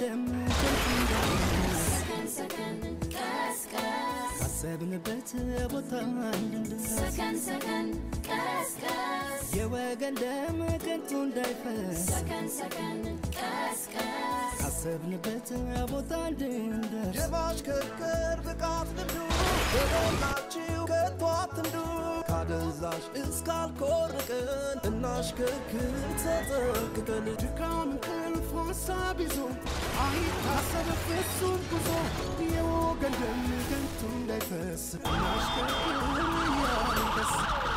የወገን ደም ከንቱ እንዳይፈስ ካሰብንበት ቦታ እንድንደርስ የወገን ደም ከንቱ እንዳይፈስ ካሰብንበት ቦታ እንድንደርስ የማሽከርከር ብቃት ልምዱ በሞላችሁ ከቶ አትንዱ ካደንዛዥ እስካልኮርቅን እናሽከርክር ተጠንቅቀን ድካም እንቅልፍ ሀሳብ ይዞ አይታሰብ ፍጹም ጉዞ የወገን ደም ከንቱ እንዳይፈስ እናሽከርክር እያልን ደስ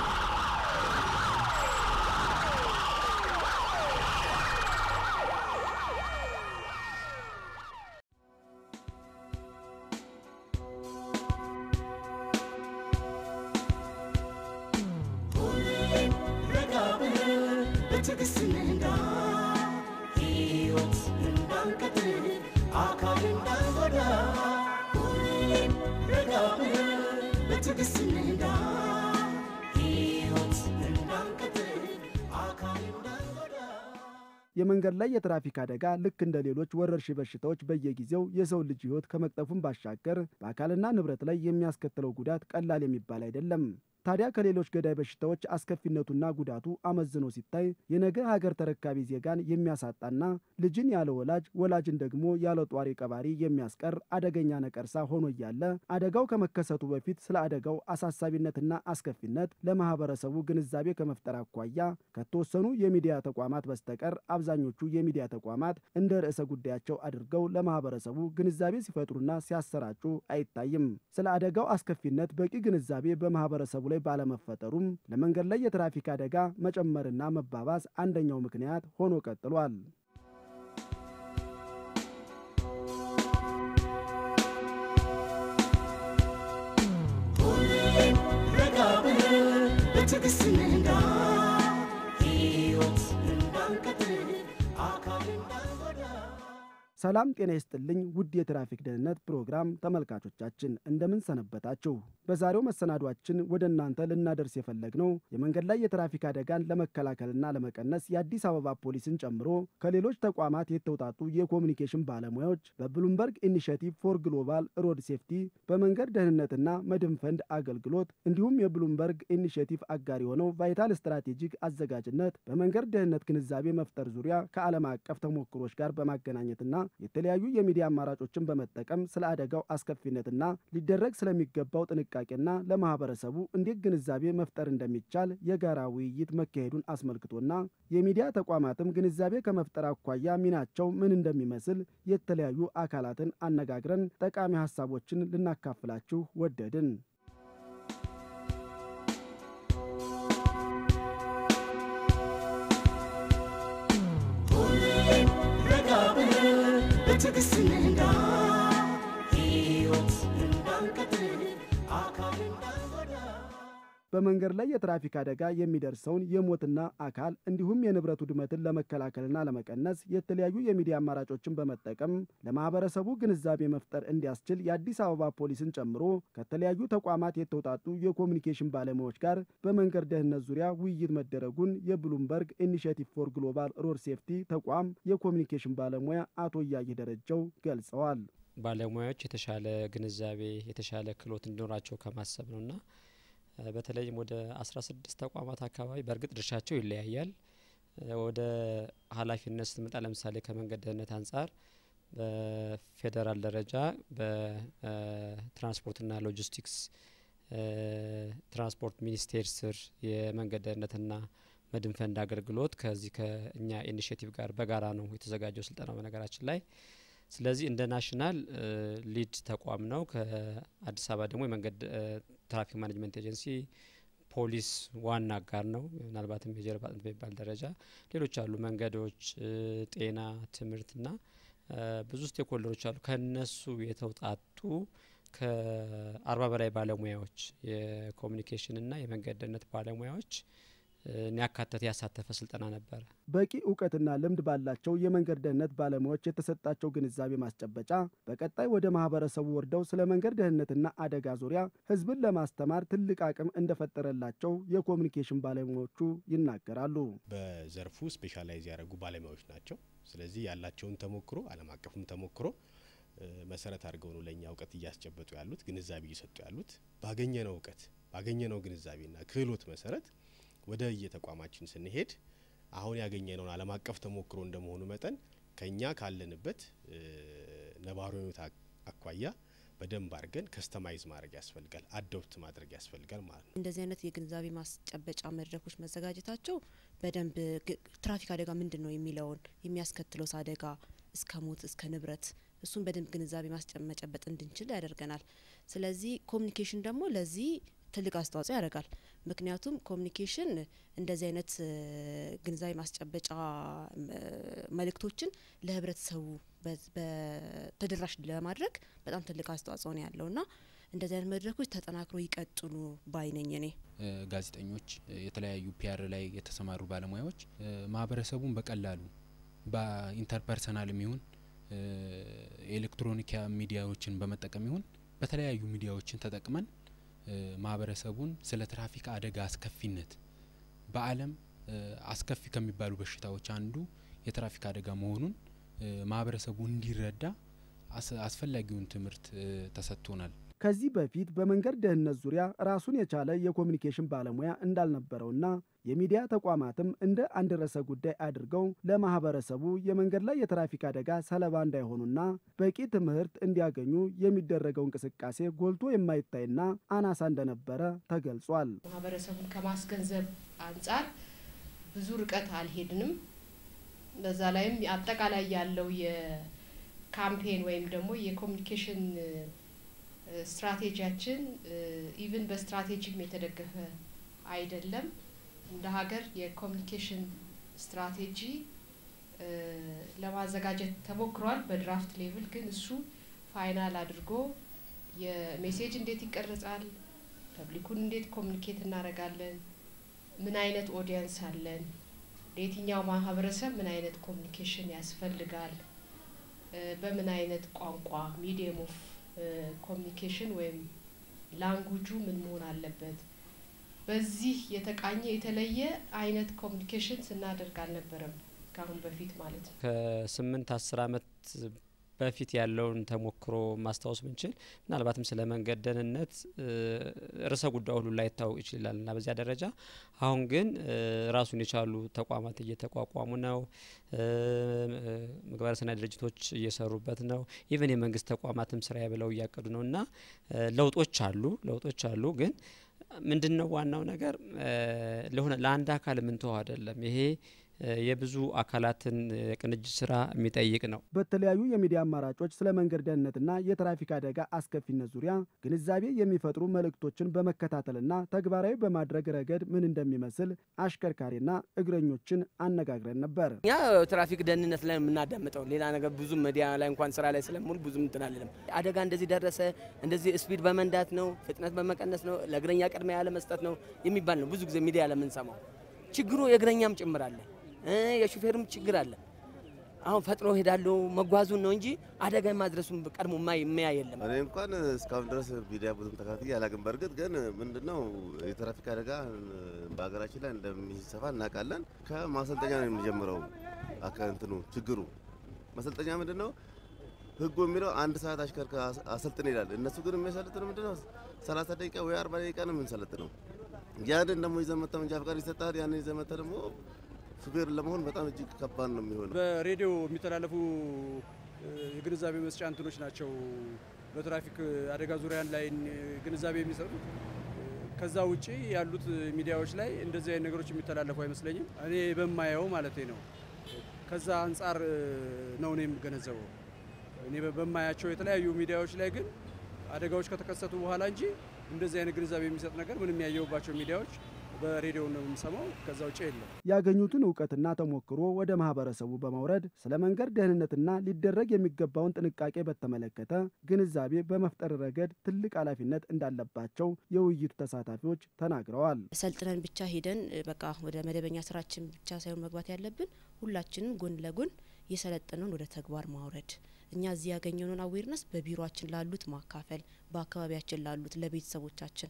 ረጋ ብለን በትዕግስት እንንዳ ሕይወት እንዳንቀጥል አካል እንዳንጎዳ ሁሌም ረጋ ብለን በትዕግስት እንንዳ ሕይወት እንዳንቀጥል አካል እንዳንጎዳ የመንገድ ላይ የትራፊክ አደጋ ልክ እንደ ሌሎች ወረርሽኝ በሽታዎች በየጊዜው የሰው ልጅ ሕይወት ከመቅጠፉም ባሻገር በአካልና ንብረት ላይ የሚያስከትለው ጉዳት ቀላል የሚባል አይደለም። ታዲያ ከሌሎች ገዳይ በሽታዎች አስከፊነቱና ጉዳቱ አመዝኖ ሲታይ የነገ ሀገር ተረካቢ ዜጋን የሚያሳጣና ልጅን ያለ ወላጅ ወላጅን ደግሞ ያለ ጧሪ ቀባሪ የሚያስቀር አደገኛ ነቀርሳ ሆኖ እያለ አደጋው ከመከሰቱ በፊት ስለ አደጋው አሳሳቢነትና አስከፊነት ለማህበረሰቡ ግንዛቤ ከመፍጠር አኳያ ከተወሰኑ የሚዲያ ተቋማት በስተቀር አብዛኞቹ የሚዲያ ተቋማት እንደ ርዕሰ ጉዳያቸው አድርገው ለማህበረሰቡ ግንዛቤ ሲፈጥሩና ሲያሰራጩ አይታይም። ስለ አደጋው አስከፊነት በቂ ግንዛቤ በማህበረሰቡ ላይ ባለመፈጠሩም ለመንገድ ላይ የትራፊክ አደጋ መጨመርና መባባስ አንደኛው ምክንያት ሆኖ ቀጥሏል። ሁሌም ረጋ ብለን በትዕግስት እንንዳ ሕይወት እንዳንቀጥል አካል እንዳንጎዳ ሰላም ጤና ይስጥልኝ ውድ የትራፊክ ደህንነት ፕሮግራም ተመልካቾቻችን እንደምን ሰነበታችሁ? በዛሬው መሰናዷችን ወደ እናንተ ልናደርስ የፈለግነው የመንገድ ላይ የትራፊክ አደጋን ለመከላከልና ለመቀነስ የአዲስ አበባ ፖሊስን ጨምሮ ከሌሎች ተቋማት የተውጣጡ የኮሚኒኬሽን ባለሙያዎች በብሉምበርግ ኢኒሽቲቭ ፎር ግሎባል ሮድ ሴፍቲ በመንገድ ደህንነትና መድን ፈንድ አገልግሎት እንዲሁም የብሉምበርግ ኢኒሽቲቭ አጋር የሆነው ቫይታል ስትራቴጂክ አዘጋጅነት በመንገድ ደህንነት ግንዛቤ መፍጠር ዙሪያ ከዓለም አቀፍ ተሞክሮች ጋር በማገናኘትና የተለያዩ የሚዲያ አማራጮችን በመጠቀም ስለ አደጋው አስከፊነትና ሊደረግ ስለሚገባው ጥንቃቄና ለማህበረሰቡ እንዴት ግንዛቤ መፍጠር እንደሚቻል የጋራ ውይይት መካሄዱን አስመልክቶና የሚዲያ ተቋማትም ግንዛቤ ከመፍጠር አኳያ ሚናቸው ምን እንደሚመስል የተለያዩ አካላትን አነጋግረን ጠቃሚ ሀሳቦችን ልናካፍላችሁ ወደድን። ሁሌም ረጋ ብለን በትዕግስት እንንዳ ሕይወት እንዳንቀጥል አካል እንዳንጎዳ በመንገድ ላይ የትራፊክ አደጋ የሚደርሰውን የሞትና አካል እንዲሁም የንብረት ውድመትን ለመከላከልና ለመቀነስ የተለያዩ የሚዲያ አማራጮችን በመጠቀም ለማህበረሰቡ ግንዛቤ መፍጠር እንዲያስችል የአዲስ አበባ ፖሊስን ጨምሮ ከተለያዩ ተቋማት የተውጣጡ የኮሚኒኬሽን ባለሙያዎች ጋር በመንገድ ደህንነት ዙሪያ ውይይት መደረጉን የብሉምበርግ ኢኒሽቲቭ ፎር ግሎባል ሮድ ሴፍቲ ተቋም የኮሚኒኬሽን ባለሙያ አቶ እያየህ ደረጀው ገልጸዋል። ባለሙያዎች የተሻለ ግንዛቤ የተሻለ ክህሎት እንዲኖራቸው ከማሰብ ነውና እ በተለይም ወደ አስራ ስድስት ተቋማት አካባቢ በእርግጥ ድርሻቸው ይለያያል። እ ወደ ኃላፊነት ስትመጣ ለምሳሌ ከመንገድ ደህንነት አንጻር በፌዴራል ደረጃ በትራንስፖርትና ሎጂስቲክስ እ ትራንስፖርት ሚኒስቴር ስር የመንገድ ደህንነትና መድን ፈንድ አገልግሎት ከዚህ ከእኛ ኢኒሽቲቭ ጋር በጋራ ነው የተዘጋጀው ስልጠናው በነገራችን ላይ ስለዚህ እንደ ናሽናል ሊድ ተቋም ነው። ከአዲስ አበባ ደግሞ የመንገድ እ ትራፊክ ማኔጅመንት ኤጀንሲ ፖሊስ ዋና አጋር ነው። ምናልባትም የጀርባ አጥንት በሚባል ደረጃ ሌሎች አሉ፣ መንገዶች፣ እ ጤና፣ ትምህርትና እ ብዙ ስቴክሆልደሮች አሉ። ከነሱ የተውጣጡ ከአርባ በላይ ባለሙያዎች የኮሚኒኬሽንና የመንገድ ደህንነት ባለሙያዎች ያካተተ ያሳተፈ ስልጠና ነበረ። በቂ እውቀትና ልምድ ባላቸው የመንገድ ደህንነት ባለሙያዎች የተሰጣቸው ግንዛቤ ማስጨበጫ በቀጣይ ወደ ማህበረሰቡ ወርደው ስለ መንገድ ደህንነትና አደጋ ዙሪያ ህዝብን ለማስተማር ትልቅ አቅም እንደፈጠረላቸው የኮሚኒኬሽን ባለሙያዎቹ ይናገራሉ። በዘርፉ ስፔሻላይዝ ያደረጉ ባለሙያዎች ናቸው። ስለዚህ ያላቸውን ተሞክሮ ዓለም አቀፍም ተሞክሮ መሰረት አድርገው ነው ለእኛ እውቀት እያስጨበጡ ያሉት፣ ግንዛቤ እየሰጡ ያሉት። ባገኘነው እውቀት ባገኘነው ግንዛቤና ክህሎት መሰረት ወደ የተቋማችን ስንሄድ አሁን ያገኘነውን ዓለም አቀፍ ተሞክሮ እንደመሆኑ መጠን ከኛ ካለንበት ነባራዊ ሁኔታ አኳያ በደንብ አድርገን ከስተማይዝ ማድረግ ያስፈልጋል፣ አዶፕት ማድረግ ያስፈልጋል ማለት ነው። እንደዚህ አይነት የግንዛቤ ማስጨበጫ መድረኮች መዘጋጀታቸው በደንብ ትራፊክ አደጋ ምንድን ነው የሚለውን የሚያስከትለው አደጋ እስከ ሞት እስከ ንብረት እሱን በደንብ ግንዛቤ መጨበጥ እንድንችል ያደርገናል። ስለዚህ ኮሚኒኬሽን ደግሞ ለዚህ ትልቅ አስተዋጽኦ ያደርጋል። ምክንያቱም ኮሚኒኬሽን እንደዚህ አይነት ግንዛቤ ማስጨበጫ መልእክቶችን ለህብረተሰቡ ተደራሽ ለማድረግ በጣም ትልቅ አስተዋጽኦ ነው ያለው እና እንደዚህ አይነት መድረኮች ተጠናክሮ ይቀጥሉ ባይነኝ እኔ ጋዜጠኞች፣ የተለያዩ ፒያር ላይ የተሰማሩ ባለሙያዎች ማህበረሰቡን በቀላሉ በኢንተርፐርሰናል የሚሆን ኤሌክትሮኒክ ሚዲያዎችን በመጠቀም ይሁን በተለያዩ ሚዲያዎችን ተጠቅመን ማህበረሰቡን ስለ ትራፊክ አደጋ አስከፊነት በዓለም አስከፊ ከሚባሉ በሽታዎች አንዱ የትራፊክ አደጋ መሆኑን ማህበረሰቡ እንዲረዳ አስፈላጊውን ትምህርት ተሰጥቶናል። ከዚህ በፊት በመንገድ ደህንነት ዙሪያ ራሱን የቻለ የኮሚኒኬሽን ባለሙያ እንዳልነበረውና የሚዲያ ተቋማትም እንደ አንድ ርዕሰ ጉዳይ አድርገው ለማህበረሰቡ የመንገድ ላይ የትራፊክ አደጋ ሰለባ እንዳይሆኑና በቂ ትምህርት እንዲያገኙ የሚደረገው እንቅስቃሴ ጎልቶ የማይታይና አናሳ እንደነበረ ተገልጿል። ማህበረሰቡን ከማስገንዘብ አንጻር ብዙ ርቀት አልሄድንም። በዛ ላይም አጠቃላይ ያለው የካምፔን ወይም ደግሞ የኮሚኒኬሽን ስትራቴጂያችን ኢቭን በስትራቴጂም የተደገፈ አይደለም። እንደ ሀገር የኮሚኒኬሽን ስትራቴጂ ለማዘጋጀት ተሞክሯል በድራፍት ሌቭል። ግን እሱ ፋይናል አድርጎ የሜሴጅ እንዴት ይቀረጻል፣ ፐብሊኩን እንዴት ኮሚኒኬት እናደርጋለን፣ ምን አይነት ኦዲየንስ አለን፣ ለየትኛው ማህበረሰብ ምን አይነት ኮሚኒኬሽን ያስፈልጋል፣ በምን አይነት ቋንቋ ሚዲየም ኦፍ ኮሚኒኬሽን ወይም ላንጉጁ ምን መሆን አለበት። በዚህ የተቃኘ የተለየ አይነት ኮሚኒኬሽን ስናደርግ አልነበረም ከአሁን በፊት ማለት ነው። ከስምንት አስር አመት በፊት ያለውን ተሞክሮ ማስታወስ ብንችል ምናልባትም ስለ መንገድ ደህንነት ርዕሰ ጉዳዩ ሁሉ ላይታወቅ ይችላል እና በዚያ ደረጃ አሁን ግን ራሱን የቻሉ ተቋማት እየተቋቋሙ ነው። ምግባረ ሰናይ ድርጅቶች እየሰሩበት ነው። ኢቨን የመንግስት ተቋማትም ስራ ብለው እያቀዱ ነው እና ለውጦች አሉ ለውጦች አሉ ግን ምንድን ነው ዋናው ነገር ለሆነ ለአንድ አካል የምንተው አይደለም ይሄ የብዙ አካላትን ቅንጅት ስራ የሚጠይቅ ነው። በተለያዩ የሚዲያ አማራጮች ስለ መንገድ ደህንነትና የትራፊክ አደጋ አስከፊነት ዙሪያ ግንዛቤ የሚፈጥሩ መልእክቶችን በመከታተልና ተግባራዊ በማድረግ ረገድ ምን እንደሚመስል አሽከርካሪና እግረኞችን አነጋግረን ነበር። እኛ ትራፊክ ደህንነት ላይ የምናዳምጠው ሌላ ነገር ብዙም ሚዲያ ላይ እንኳን ስራ ላይ ስለሙሉ ብዙም እንትን አልልም። አደጋ እንደዚህ ደረሰ፣ እንደዚህ ስፒድ በመንዳት ነው፣ ፍጥነት በመቀነስ ነው፣ ለእግረኛ ቅድሚያ ያለ መስጠት ነው የሚባል ነው ብዙ ጊዜ ሚዲያ ለምንሰማው። ችግሩ የእግረኛም ጭምር አለ የሹፌርም ችግር አለ። አሁን ፈጥኖ ሄዳለሁ መጓዙን ነው እንጂ አደጋ ማድረሱን ቀድሞ የማያ የለም። እኔ እንኳን እስካሁን ድረስ ሚዲያ ብዙም ተካትዬ አላውቅም። በእርግጥ ግን ምንድነው የትራፊክ አደጋ በሀገራችን ላይ እንደሚሰፋ እናውቃለን። ከማሰልጠኛ ነው የሚጀምረው። እንትኑ ችግሩ ማሰልጠኛ ምንድን ነው ህጉ የሚለው አንድ ሰዓት አሽከርክር አሰልጥን ይላል። እነሱ ግን የሚያሰልጥነው ምንድነው ሰላሳ ደቂቃ ወይ አርባ ደቂቃ ነው የምንሰለጥነው። ያንን ደግሞ ይዘህ መተህ መንጃ ፈቃድ ይሰጥሃል። ያንን ይዘህ መተህ ደግሞ ሹፌር ለመሆን በጣም እጅግ ከባድ ነው የሚሆነው። በሬዲዮ የሚተላለፉ የግንዛቤ መስጫ እንትኖች ናቸው በትራፊክ አደጋ ዙሪያን ላይ ግንዛቤ የሚሰጡት። ከዛ ውጪ ያሉት ሚዲያዎች ላይ እንደዚህ አይነት ነገሮች የሚተላለፉ አይመስለኝም። እኔ በማየው ማለት ነው። ከዛ አንጻር ነው እኔ የምገነዘበው። እኔ በማያቸው የተለያዩ ሚዲያዎች ላይ ግን አደጋዎች ከተከሰቱ በኋላ እንጂ እንደዚህ አይነት ግንዛቤ የሚሰጥ ነገር ምንም ያየሁባቸው ሚዲያዎች በሬዲዮ ነው የምንሰማው። ከዛ ውጭ የለም። ያገኙትን እውቀትና ተሞክሮ ወደ ማህበረሰቡ በማውረድ ስለ መንገድ ደህንነትና ሊደረግ የሚገባውን ጥንቃቄ በተመለከተ ግንዛቤ በመፍጠር ረገድ ትልቅ ኃላፊነት እንዳለባቸው የውይይቱ ተሳታፊዎች ተናግረዋል። ሰልጥነን ብቻ ሄደን በቃ ወደ መደበኛ ስራችን ብቻ ሳይሆን መግባት ያለብን ሁላችንም ጎን ለጎን የሰለጠነውን ወደ ተግባር ማውረድ እኛ እዚህ ያገኘነውን አዌርነስ በቢሮችን ላሉት ማካፈል፣ በአካባቢያችን ላሉት ለቤተሰቦቻችን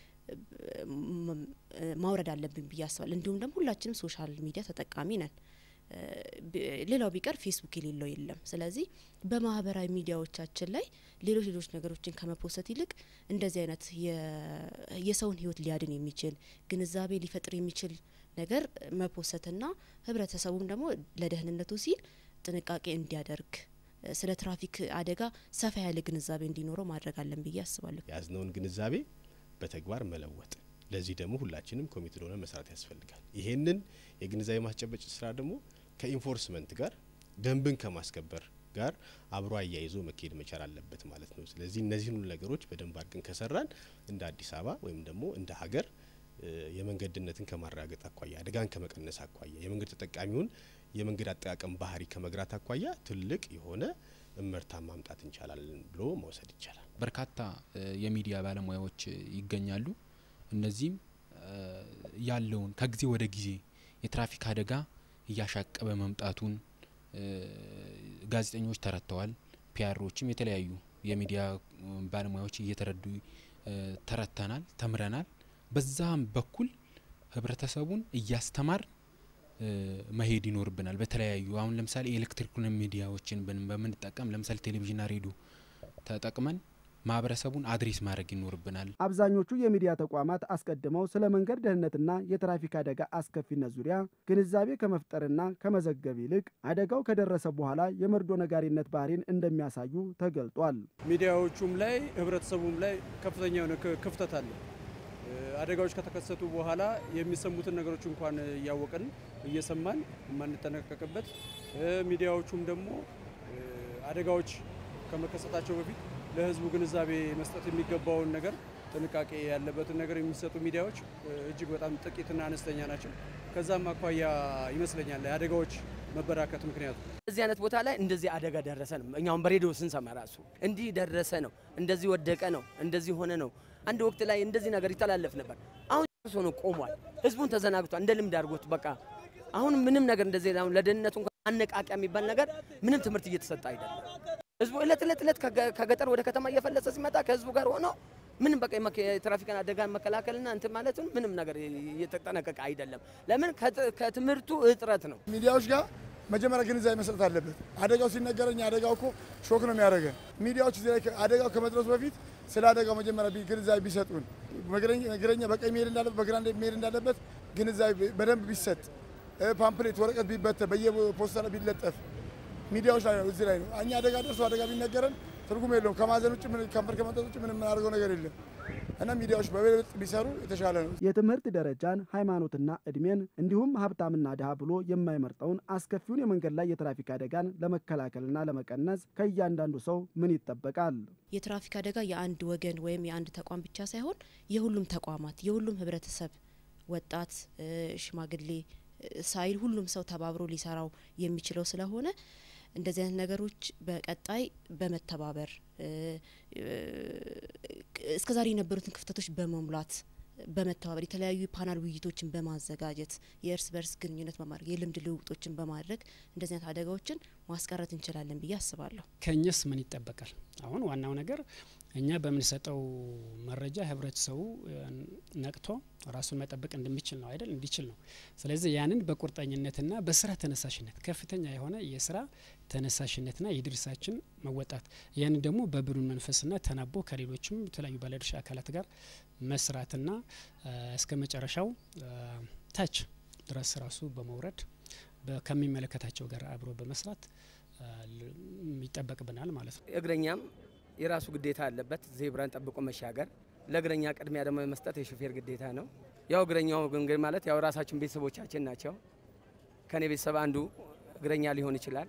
ማውረድ አለብን ብዬ አስባለሁ። እንዲሁም ደግሞ ሁላችንም ሶሻል ሚዲያ ተጠቃሚ ነን። ሌላው ቢቀር ፌስቡክ የሌለው የለም። ስለዚህ በማህበራዊ ሚዲያዎቻችን ላይ ሌሎች ሌሎች ነገሮችን ከመፖሰት ይልቅ እንደዚህ አይነት የሰውን ሕይወት ሊያድን የሚችል ግንዛቤ ሊፈጥር የሚችል ነገር መፖሰትና ህብረተሰቡም ደግሞ ለደህንነቱ ሲል ጥንቃቄ እንዲያደርግ ስለ ትራፊክ አደጋ ሰፋ ያለ ግንዛቤ እንዲኖረው ማድረግ አለን ብዬ አስባለሁ። የያዝነውን ግንዛቤ በተግባር መለወጥ ለዚህ ደግሞ ሁላችንም ኮሚቴ ሆነን መስራት ያስፈልጋል። ይሄንን የግንዛቤ ማስጨበጭ ስራ ደግሞ ከኢንፎርስመንት ጋር ደንብን ከማስከበር ጋር አብሮ አያይዞ መካሄድ መቻል አለበት ማለት ነው። ስለዚህ እነዚህን ሁሉ ነገሮች በደንብ አድርገን ከሰራን እንደ አዲስ አበባ ወይም ደግሞ እንደ ሀገር የመንገድ ደህንነትን ከማረጋገጥ አኳያ፣ አደጋን ከመቀነስ አኳያ፣ የመንገድ ተጠቃሚውን የመንገድ አጠቃቀም ባህሪ ከመግራት አኳያ ትልቅ የሆነ እመርታ ማምጣት እንቻላለን ብሎ መውሰድ ይቻላል። በርካታ የሚዲያ ባለሙያዎች ይገኛሉ። እነዚህም ያለውን ከጊዜ ወደ ጊዜ የትራፊክ አደጋ እያሻቀበ መምጣቱን ጋዜጠኞች ተረድተዋል። ፒያሮችም የተለያዩ የሚዲያ ባለሙያዎች እየተረዱ ተረድተናል፣ ተምረናል። በዛም በኩል ህብረተሰቡን እያስተማር መሄድ ይኖርብናል። በተለያዩ አሁን ለምሳሌ የኤሌክትሪክ ሚዲያዎችን በምንጠቀም ለምሳሌ ቴሌቪዥንና ሬዲዮ ተጠቅመን ማህበረሰቡን አድሬስ ማድረግ ይኖርብናል። አብዛኞቹ የሚዲያ ተቋማት አስቀድመው ስለ መንገድ ደህንነትና የትራፊክ አደጋ አስከፊነት ዙሪያ ግንዛቤ ከመፍጠርና ከመዘገብ ይልቅ አደጋው ከደረሰ በኋላ የመርዶ ነጋሪነት ባህሪን እንደሚያሳዩ ተገልጧል። ሚዲያዎቹም ላይ ህብረተሰቡም ላይ ከፍተኛ የሆነ ክፍተት አለ። አደጋዎች ከተከሰቱ በኋላ የሚሰሙትን ነገሮች እንኳን እያወቅን እየሰማን የማንጠነቀቅበት ሚዲያዎቹም ደግሞ አደጋዎች ከመከሰታቸው በፊት ለህዝቡ ግንዛቤ መስጠት የሚገባውን ነገር ጥንቃቄ ያለበትን ነገር የሚሰጡ ሚዲያዎች እጅግ በጣም ጥቂትና አነስተኛ ናቸው። ከዛም አኳያ ይመስለኛል የአደጋዎች መበራከት ምክንያቱ እዚህ አይነት ቦታ ላይ እንደዚህ አደጋ ደረሰ ነው። እኛውን በሬዲዮ ስንሰማ ራሱ እንዲህ ደረሰ ነው፣ እንደዚህ ወደቀ ነው፣ እንደዚህ ሆነ ነው። አንድ ወቅት ላይ እንደዚህ ነገር ይተላለፍ ነበር። አሁን ሶ ነው ቆሟል። ህዝቡን ተዘናግቷል። እንደ ልምድ አድርጎት በቃ አሁን ምንም ነገር እንደዚህ አሁን ለደህንነቱ እንኳን ማነቃቂያ የሚባል ነገር ምንም ትምህርት እየተሰጠ አይደለም። ህዝቡ እለት እለት እለት ከገጠር ወደ ከተማ እየፈለሰ ሲመጣ ከህዝቡ ጋር ሆኖ ምንም በቃ የትራፊክን አደጋን መከላከልና እንትን ማለቱን ምንም ነገር እየተጠነቀቀ አይደለም። ለምን ከትምህርቱ እጥረት ነው። ሚዲያዎች ጋር መጀመሪያ ግንዛቤ መስጠት አለበት። አደጋው ሲነገረኝ አደጋው እኮ ሾክ ነው የሚያደርገን። ሚዲያዎች እዚህ ላይ አደጋው ከመድረሱ በፊት ስለ አደጋው መጀመሪያ ግንዛቤ ቢሰጡን፣ እግረኛ በቀኝ መሄድ እንዳለበት በግራ መሄድ እንዳለበት ግንዛቤ በደንብ ቢሰጥ፣ ፓምፕሌት ወረቀት ቢበተን በየፖስታ ላይ ቢለጠፍ ሚዲያዎች ላይ ነው እዚህ ላይ ነው። እኛ አደጋ ደርሶ አደጋ ቢነገረን ትርጉም የለውም። ከማዘን ውጭ ከንፈር ከመጠጥ ውጭ ምንም የምናደርገው ነገር የለም እና ሚዲያዎች በበለጥ ቢሰሩ የተሻለ ነው። የትምህርት ደረጃን፣ ሃይማኖትና እድሜን እንዲሁም ሀብታምና ድሃ ብሎ የማይመርጠውን አስከፊውን የመንገድ ላይ የትራፊክ አደጋን ለመከላከልና ለመቀነስ ከእያንዳንዱ ሰው ምን ይጠበቃል? የትራፊክ አደጋ የአንድ ወገን ወይም የአንድ ተቋም ብቻ ሳይሆን የሁሉም ተቋማት የሁሉም ህብረተሰብ ወጣት፣ ሽማግሌ ሳይል ሁሉም ሰው ተባብሮ ሊሰራው የሚችለው ስለሆነ እንደዚህ አይነት ነገሮች በቀጣይ በመተባበር እስከዛሬ የነበሩትን ክፍተቶች በመሙላት በመተባበር የተለያዩ ፓናል ውይይቶችን በማዘጋጀት የእርስ በርስ ግንኙነት በማድረግ የልምድ ልውውጦችን በማድረግ እንደዚህ አይነት አደጋዎችን ማስቀረት እንችላለን ብዬ አስባለሁ። ከእኛስ ምን ይጠበቃል? አሁን ዋናው ነገር እኛ በምንሰጠው መረጃ ህብረተሰቡ ነቅቶ ራሱን መጠበቅ እንደሚችል ነው አይደል? እንዲችል ነው። ስለዚህ ያንን በቁርጠኝነትና በስራ ተነሳሽነት ከፍተኛ የሆነ የስራ ተነሳሽነትና የድርሳችን መወጣት ያንን ደግሞ በብሩን መንፈስና ተናቦ ከሌሎችም የተለያዩ ባለድርሻ አካላት ጋር መስራትና እስከ መጨረሻው ታች ድረስ ራሱ በመውረድ ከሚመለከታቸው ጋር አብሮ በመስራት ይጠበቅብናል ማለት ነው። እግረኛም የራሱ ግዴታ አለበት። ዜብራን ጠብቆ መሻገር፣ ለእግረኛ ቅድሚያ ደግሞ መስጠት የሾፌር ግዴታ ነው። ያው እግረኛው እንግዲህ ማለት ያው ራሳችን ቤተሰቦቻችን ናቸው። ከኔ ቤተሰብ አንዱ እግረኛ ሊሆን ይችላል።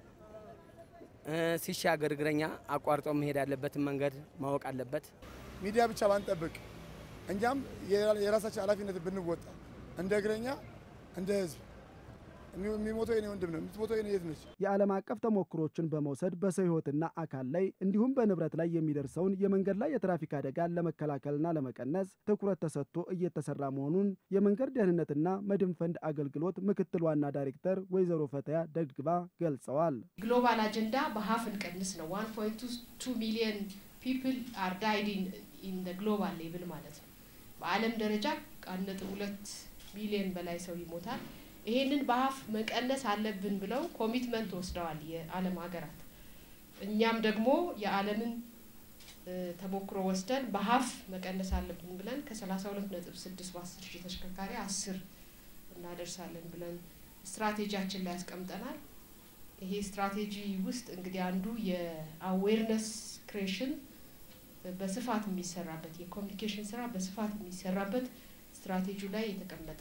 ሲሻገር እግረኛ አቋርጦ መሄድ ያለበትን መንገድ ማወቅ አለበት። ሚዲያ ብቻ ባንጠብቅ እኛም የራሳችን ኃላፊነት ብንወጣ እንደ እግረኛ እንደ ህዝብ የሚሞተው የኔ ወንድም ነው፣ የምትሞተው የኔ እህት ነች። የዓለም አቀፍ ተሞክሮችን በመውሰድ በሰው ህይወትና አካል ላይ እንዲሁም በንብረት ላይ የሚደርሰውን የመንገድ ላይ የትራፊክ አደጋን ለመከላከልና ለመቀነስ ትኩረት ተሰጥቶ እየተሰራ መሆኑን የመንገድ ደህንነትና መድን ፈንድ አገልግሎት ምክትል ዋና ዳይሬክተር ወይዘሮ ፈተያ ደግባ ገልጸዋል። ግሎባል አጀንዳ በሀፍ እንቀንስ ነው። ዋን ፖይንት ቱ ሚሊየን ፒፕል አር ዳይድ ኢን ግሎባል ሌቭል ማለት ነው። በዓለም ደረጃ አንድ ነጥብ ሁለት ሚሊየን በላይ ሰው ይሞታል። ይሄንን በሀፍ መቀነስ አለብን ብለው ኮሚትመንት ወስደዋል የዓለም ሀገራት። እኛም ደግሞ የዓለምን ተሞክሮ ወስደን በሀፍ መቀነስ አለብን ብለን ከሰላሳ ሁለት ነጥብ ስድስት በአስር ሺህ ተሽከርካሪ አስር እናደርሳለን ብለን ስትራቴጂያችን ላይ ያስቀምጠናል። ይሄ ስትራቴጂ ውስጥ እንግዲህ አንዱ የአዌርነስ ክሬሽን በስፋት የሚሰራበት የኮሚኒኬሽን ስራ በስፋት የሚሰራበት ስትራቴጂው ላይ የተቀመጠ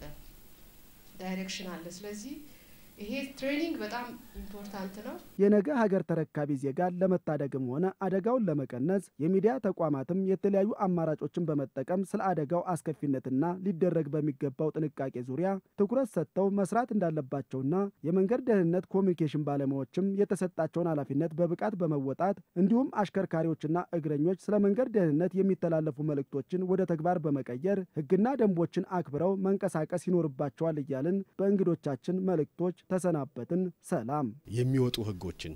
ዳይሬክሽን አለ። ስለዚህ ይሄ ትሬኒንግ በጣም ኢምፖርታንት ነው። የነገ ሀገር ተረካቢ ዜጋን ለመታደግም ሆነ አደጋውን ለመቀነስ የሚዲያ ተቋማትም የተለያዩ አማራጮችን በመጠቀም ስለ አደጋው አስከፊነትና ሊደረግ በሚገባው ጥንቃቄ ዙሪያ ትኩረት ሰጥተው መስራት እንዳለባቸውና የመንገድ ደህንነት ኮሚኒኬሽን ባለሙያዎችም የተሰጣቸውን ኃላፊነት በብቃት በመወጣት እንዲሁም አሽከርካሪዎችና እግረኞች ስለ መንገድ ደህንነት የሚተላለፉ መልእክቶችን ወደ ተግባር በመቀየር ሕግና ደንቦችን አክብረው መንቀሳቀስ ይኖርባቸዋል እያልን በእንግዶቻችን መልእክቶች ተሰናበትን። ሰላም። የሚወጡ ህጎችን፣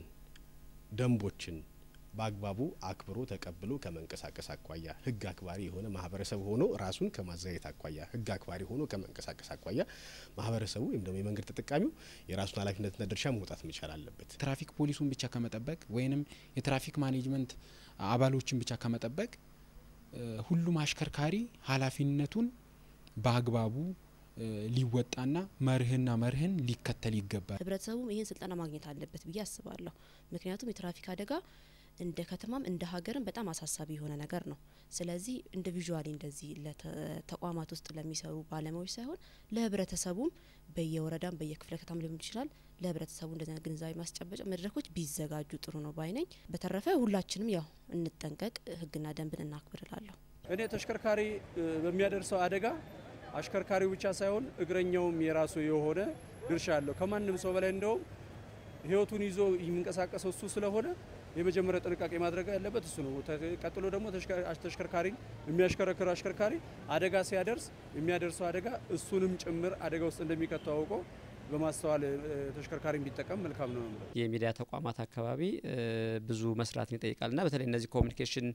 ደንቦችን በአግባቡ አክብሮ ተቀብሎ ከመንቀሳቀስ አኳያ ህግ አክባሪ የሆነ ማህበረሰብ ሆኖ ራሱን ከማዘጋጀት አኳያ ህግ አክባሪ ሆኖ ከመንቀሳቀስ አኳያ ማህበረሰቡ ወይም ደግሞ የመንገድ ተጠቃሚው የራሱን ኃላፊነትና ድርሻ መውጣት መቻል አለበት። ትራፊክ ፖሊሱን ብቻ ከመጠበቅ ወይንም የትራፊክ ማኔጅመንት አባሎችን ብቻ ከመጠበቅ ሁሉም አሽከርካሪ ኃላፊነቱን በአግባቡ ሊወጣና መርህና መርህን ሊከተል ይገባል። ህብረተሰቡም ይህን ስልጠና ማግኘት አለበት ብዬ አስባለሁ። ምክንያቱም የትራፊክ አደጋ እንደ ከተማም እንደ ሀገርም በጣም አሳሳቢ የሆነ ነገር ነው። ስለዚህ ኢንዲቪዥዋሊ እንደዚህ ተቋማት ውስጥ ለሚሰሩ ባለሙያዎች ሳይሆን ለህብረተሰቡም በየወረዳም በየክፍለ ከተማ ሊሆን ይችላል ለህብረተሰቡ እንደዚህ አይነት ግንዛቤ ማስጨበጫ መድረኮች ቢዘጋጁ ጥሩ ነው ባይ ነኝ። በተረፈ ሁላችንም ያው እንጠንቀቅ፣ ህግና ደንብን እናክብር እላለሁ። እኔ ተሽከርካሪ በሚያደርሰው አደጋ አሽከርካሪው ብቻ ሳይሆን እግረኛውም የራሱ የሆነ ድርሻ አለው። ከማንም ሰው በላይ እንደውም ህይወቱን ይዞ የሚንቀሳቀሰው እሱ ስለሆነ የመጀመሪያ ጥንቃቄ ማድረግ ያለበት እሱ ነው። ቀጥሎ ደግሞ ተሽከርካሪን የሚያሽከረክር አሽከርካሪ አደጋ ሲያደርስ የሚያደርሰው አደጋ እሱንም ጭምር አደጋ ውስጥ እንደሚከተው አውቆ በማስተዋል ተሽከርካሪ ቢጠቀም መልካም ነው። የሚዲያ ተቋማት አካባቢ ብዙ መስራትን ይጠይቃል እና በተለይ እነዚህ ኮሚኒኬሽን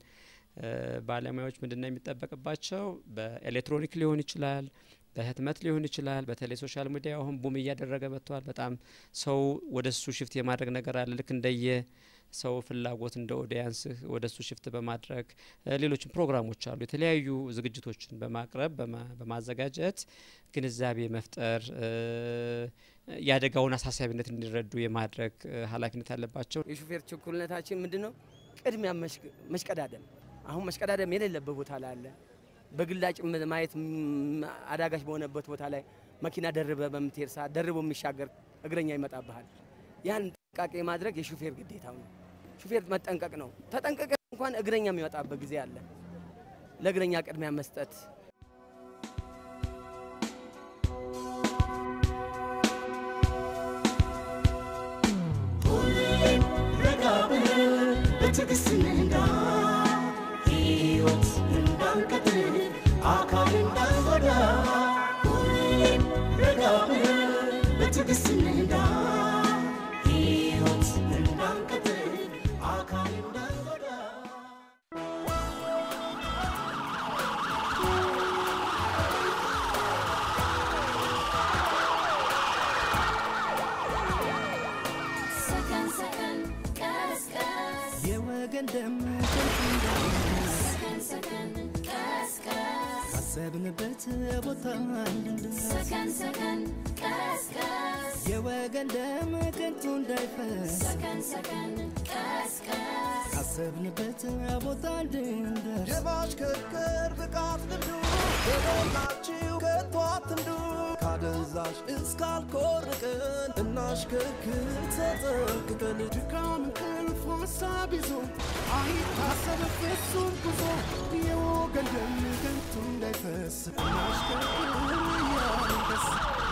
ባለሙያዎች ምንድነው የሚጠበቅባቸው? በኤሌክትሮኒክ ሊሆን ይችላል፣ በህትመት ሊሆን ይችላል። በተለይ ሶሻል ሚዲያ አሁን ቡም እያደረገ መጥቷል። በጣም ሰው ወደ እሱ ሽፍት የማድረግ ነገር አለ። ልክ እንደየ ሰው ፍላጎት እንደ ኦዲያንስ ወደ እሱ ሽፍት በማድረግ ሌሎችም ፕሮግራሞች አሉ። የተለያዩ ዝግጅቶችን በማቅረብ በማዘጋጀት ግንዛቤ መፍጠር የአደጋውን አሳሳቢነት እንዲረዱ የማድረግ ኃላፊነት አለባቸው። የሹፌር ችኩልነታችን ምንድን ነው? ቅድሚያ መሽቀዳደም። አሁን መሽቀዳደም የሌለበት ቦታ ላይ አለ። በግላጭ ማየት አዳጋች በሆነበት ቦታ ላይ መኪና ደርበ በምትሄድ ሰዓት ደርቦ የሚሻገር እግረኛ ይመጣብሃል። ያን ጥንቃቄ ማድረግ የሹፌር ግዴታው ነው። ሹፌር መጠንቀቅ ነው። ተጠንቀቀ እንኳን እግረኛ የሚወጣበት ጊዜ አለ። ለእግረኛ ቅድሚያ መስጠት ረጋ ብለን በትዕግስት እንንዳ ሕይወት እንዳንቀጥል አካል እንዳንጎዳ ሁሌም ረጋ ብለን በትዕግስት እንንዳ ሕይወት እንዳንቀጥል አካል እንዳንጎዳ ሰከን ሰከን ቀስ ቀስ የወገን ደም ከንቱ እንዳይፈስ ሰከን ሰከን ቀስ ቀስ ካሰብንበት ቦታ እንድንደርስ ሰከን ሰከን ቀስ ቀስ የወገን ደም ከንቱ እንዳይፈስ ሰከን ሰከን ቀስ ቀስ ካሰብንበት ቦታ እንድንደርስ የማሽከርከር ብቃት ልምዱ የሞላችሁ ከቶ አትንዱ ካደንዛ አደንዛዥ እስካልኮርቅን እናሽከርክር ተጠንቅቀን ድካም እንቅልፍ ሀሳብ ይዞ አይታሰብ ፍጹም ጉዞ የወገን ደም ከንቱ እንዳይፈስ እናሽከርክር እያልን ደስ